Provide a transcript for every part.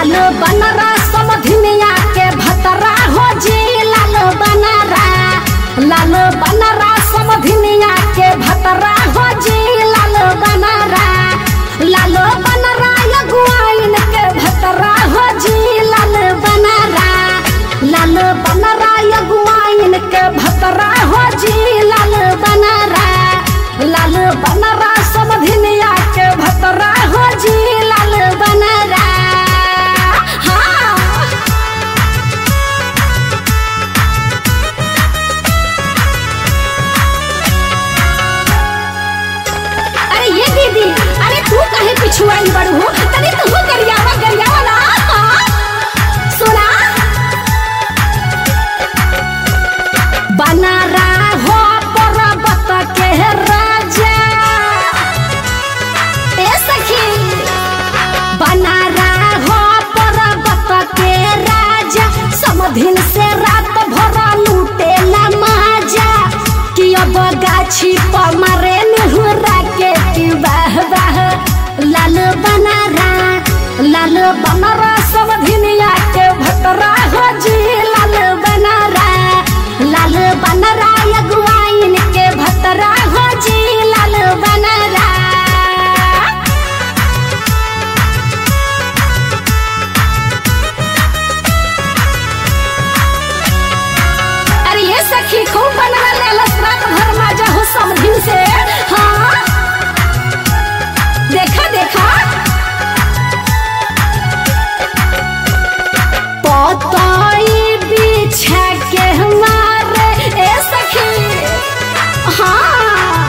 लाल बनरा समधिनिया के भतरा हो जी लाल बनरा लाल बनरा समधिनिया के भतरा हो जी लाल बनरा लाल बनरा यगुआइन के भतरा हो जी लाल बनरा लाल बनरा यगुआइन के भतरा हो जी लाल बनरा लाल बनरा समधिनिया के भतरा हो जी लाल बनरा हाँ अरे ये दीदी अरे तू कहे पिछुआई बड़ू हो तनी तू गरियावा गरियावा ना हाँ? सुना बना हो पर्वत के राजा ए सखी बना हो पर्वत के राजा समधिन से रात भर लूटे ला माजा कि अब गाछी पर मारे निहुरा के कि वाह वाह लाल बनारा लाल बनारा समधिनिया के भतरा हो जी लाल बनारा लाल बनरा यगुआइन के भतरा हो जी लाल बनरा अरे ये सखी खूब बनरा ले लसरात भर माजा हो समधिन से हाँ देखा देखा पताई बिछा के हमारे ए सखी हाँ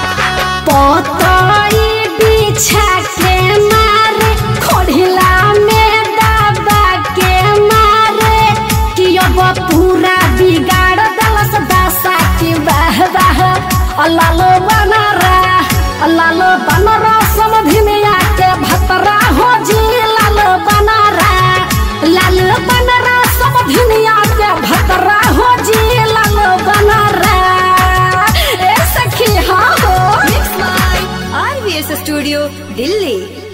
पताई बिछा के मारे खोढ़िला में दबा के मारे कि अब पूरा बिगाड़ दलस दशा की वाह वाह अल्लाह बनरा अल्लाह बनरा समधिनिया के भतरा हो जी लाल बनरा लाल बनरा समधिनिया के भतरा हो जी लाल बनरा ए सखी हाँ हो Mixed by RVS Studio, Delhi.